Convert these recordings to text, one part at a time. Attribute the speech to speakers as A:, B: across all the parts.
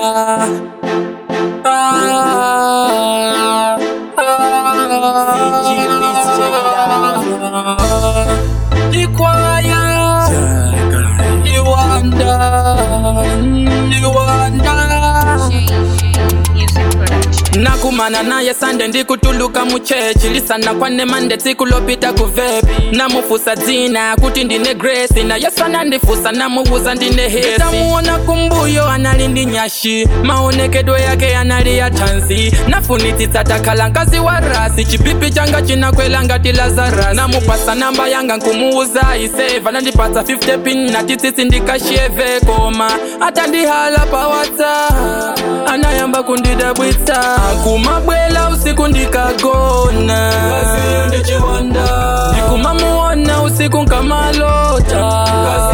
A: ah, ah. Likwaya Liwanda Liwanda
B: Music production.
A: nakumana naye sande ndikutuluka muchechi lisana kwane mande tsiku lopita kuvepi namufusa dzina kuti ndine gresi naye sana ndifusa namuwuza ndine hesi tamuona kumbuyo anali ndi nyashi maonekedwe yake anali ya tanzi nafunitsitsa takhala nkazi wa rasi chipipi changa chinakwela ngati lazarasi namupasa namba yanga nkumuwuza iseva nandipatsa 50 pin natitsitsi ndikasheve koma atandihala pa whatsapp anayamba kundidabwitsa kumabwela usiku ndikagona ndikumamuona usiku nkamalota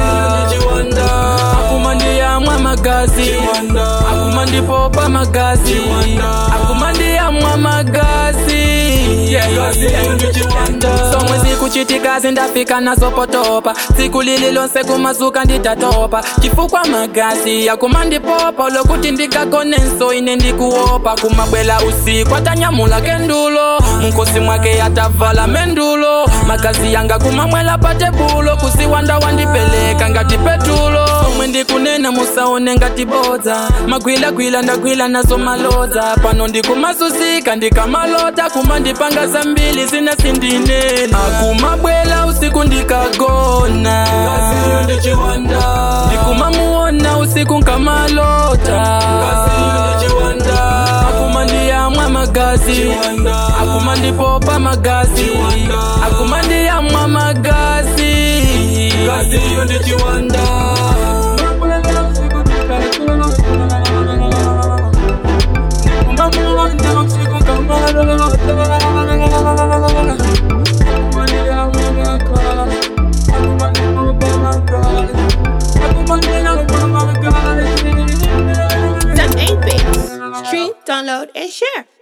A: akuma ndiyamwa magazi akuma ndipopa magazi akuma ndiyamwa magazi Yeah, yeah, yeah. somwe zikuchitikazi ndafika nazopotopa tsiku lili lonse kumazuka nditatopa chifukwa magazi yakuma ndipopa lokuti ndikagonenso ine ndikuopa kumabwela usiku atanyamula kendulo mkosi mwake atavala mendulo magazi yanga kumamwela patebulo kuziwanda wandipeleka ngati petulo omwe ndikunena musaone ngati bodza magwilagwila ndagwila nazo malodza pano ndikumazuzika ndikamalota kumandipanga zambili zina sindinena akumabwela usiku ndikagona ndikumamuona usiku nkamalota akuma ndiyamwa magazi akuma ndipopa magazi akuma ndiyamwa magazi
B: Some 8 bits. Stream, download, and share.